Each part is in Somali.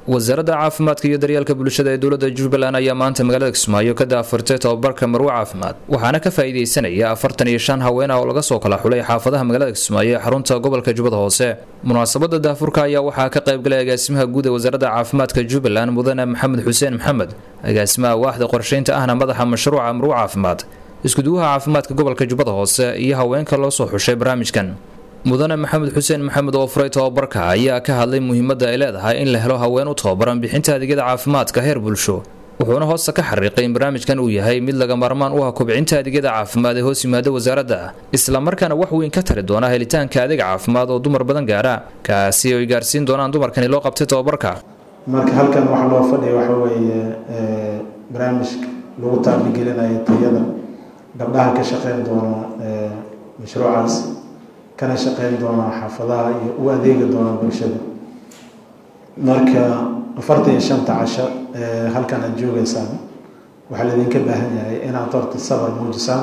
wasaaradda caafimaadka iyo daryeelka bulshada ee dowladda jubbaland ayaa maanta magaalada kismaayo ka daafurtay tobabarka marwe caafimaad waxaana ka faa'iidaysanaya afartan iyo shan haween ah oo laga soo kala xulay xaafadaha magaalada kismaayo ee xarunta gobolka jubbada hoose munaasabada daafurka ayaa waxaa ka qaybgalay agaasimaha guud ee wasaaradda caafimaadka jubbaland mudane maxamed xuseen maxamed agaasimaha waaxda qorshaynta ahna madaxa mashruuca marwe caafimaad iskuduwaha caafimaadka gobolka jubbada hoose iyo haweenka loo soo xushay barnaamijkan mudane maxamed xuseen maxamed oo furay tobabarka ayaa ka hadlay muhiimadda ay leedahay in la helo haween u tababaran bixinta adeegyada caafimaadka heer bulsho wuxuuna hoosta ka xariiqay in barnaamijkan uu yahay mid laga maarmaan u ah kobcinta adeegyada caafimaad ee hoos yimaada wasaaradda islamarkaana wax weyn ka tari doona helitaanka adeeg caafimaad oo dumar badan gaara kaasi ay gaarsiin doonaan dumarkani loo qabtay tobabarka marka halkan waxaa loo fadhiya waxa weeye barnaamij lagu taabigelinayo tayada gabdhaha ka shaqeyn doona mashruucaas kana shaqeyn doonaa xaafadaha iyo u adeegi doonaa bulshada marka afartan iyo shanta casho halkan aad joogeysaan waxaa laydinka baahan yahay inaad horta sabar muujisaan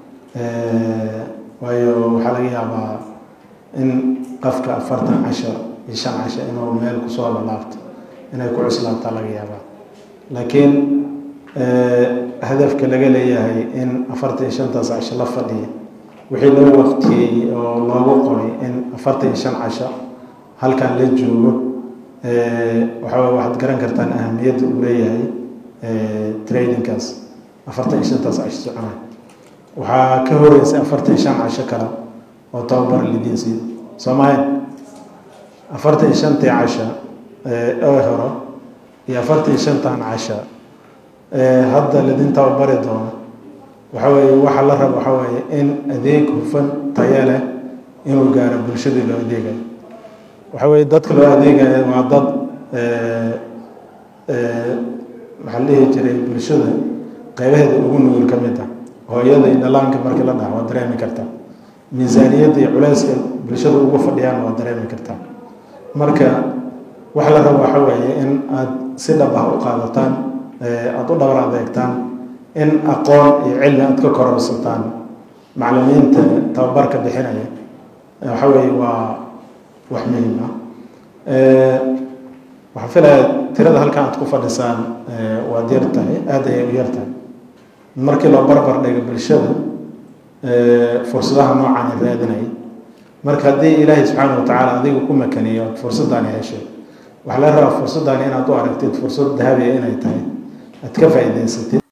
waayo waxaa laga yaabaa in qofka afartan casho iyo shan casho inuu meel kusoo lalaabto inay ku cuslaabtaa laga yaabaa laakiin hadafka laga leeyahay in afartan iyo shantaas casho la fadhiya wixii loo waqtiyey oo loogu qoray in afartan iyo shan casho halkan la joogo waxaa waxaad garan kartaan ahamiyadda uu leeyahay trainingkaas afartan iyo shantaas casho soconay waxaa ka horeysay afartan iyo shan casho kale oo tababar lidiin siiyo soomaaliya afartan iyo shantii casho oo horo iyo afartan iyo shantan casho hadda lidin tababari doono waxa weeye waxaa la raba waxaa weeye in adeeg hufan tayo leh inuu gaaro bulshadii loo adeegayo waxa weeye dadka loo adeegayo waa dad maxaa la dhihi jiray bulshada qeybaheeda ugu nugul ka mid ah hooyada iyo dhalaanka markii la dhaha waa dareemi kartaa miisaaniyadda iyo culeyska bulshada ugu fadhiyaan waa dareemi kartaa marka waxa la raba waxa weeye in aada si dhab ah u qaadataan aada u dhabar adeegtaan in aqoon iyo cilmi aada ka kororsataan maclimiinta tababarka bixinaya waxa weeye waa wax muhiim ah waxaan filaya tirada halkan aad ku fadhisaan waad yar tahay aada ayay u yar tahay markii loo barbar dhigo bulshada fursadaha noocan raadinaya marka haddii ilaahay subxaana wa tacaala adiga ku makaniyo fursaddaani heshay waxaa laga rabaa fursaddaani inaad u aragtid fursad dahabiya inay tahay aad ka faa'iidaysatid